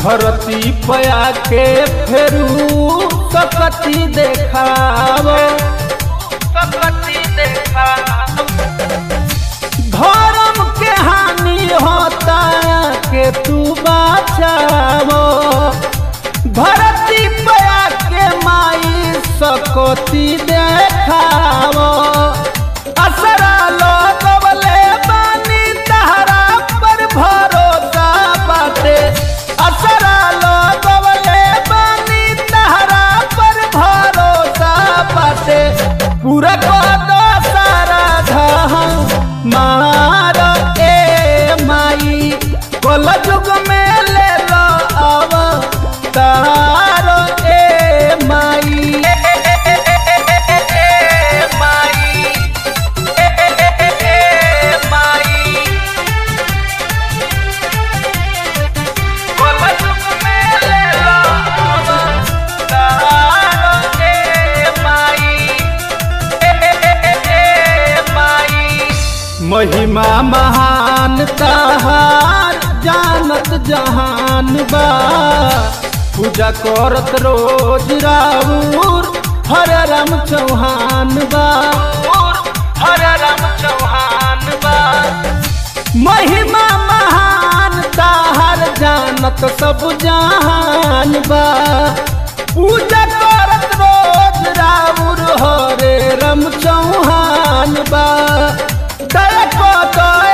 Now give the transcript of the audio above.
धरती पया के फेरू सकती देखाव सकती देखाव धर्म के हानि होता के तू बचावो धरती पया के माई सकती देखावो असरा लगवले बानी तहरा पर भरोसा बाटे असरा लगवले बानी तहरा पर भरोसा बाटे पूरा कदो सारा धम मार ए माई कल जुग में ले लो अब तार ए माई माई माई कल जुग में ले लो अब तार ए माई महिमा महान तहार जानत जहान बा पूजा करत रोज राउर हर राम चौहान बा हर राम चौहान बा महिमा महान ताहर जानत सब जहान बा पूजा करत रोज राउर हरे राम चौहान बा दया को दया